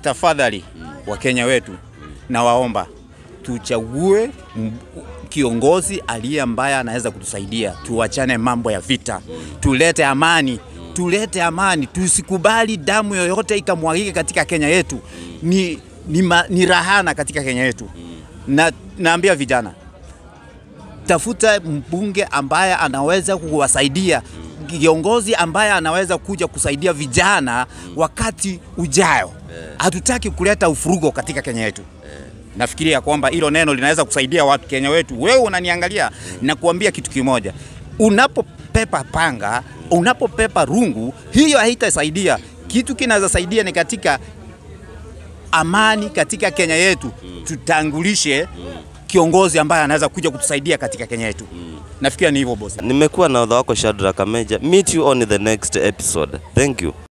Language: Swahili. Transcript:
Tafadhali Wakenya wetu, nawaomba tuchague m- kiongozi aliye ambaye anaweza kutusaidia, tuachane mambo ya vita, tulete amani, tulete amani, tusikubali damu yoyote ikamwagike katika Kenya yetu. Ni, ni, ma, ni rahana katika Kenya yetu, na naambia vijana tafuta mbunge ambaye anaweza kuwasaidia, kiongozi ambaye anaweza kuja kusaidia vijana wakati ujayo. Hatutaki kuleta ufurugo katika Kenya yetu. Nafikiria kwamba hilo neno linaweza kusaidia watu Kenya wetu. Wewe unaniangalia na kuambia kitu kimoja, unapopepa panga, unapopepa rungu, hiyo haitasaidia. Kitu kinaweza saidia ni katika amani katika Kenya yetu, tutangulishe kiongozi ambaye anaweza kuja kutusaidia katika Kenya yetu. Nafikiria ni hivyo bosi. Nimekuwa na odha wako Shadrack Kameja. Meet you on the next episode. Thank you.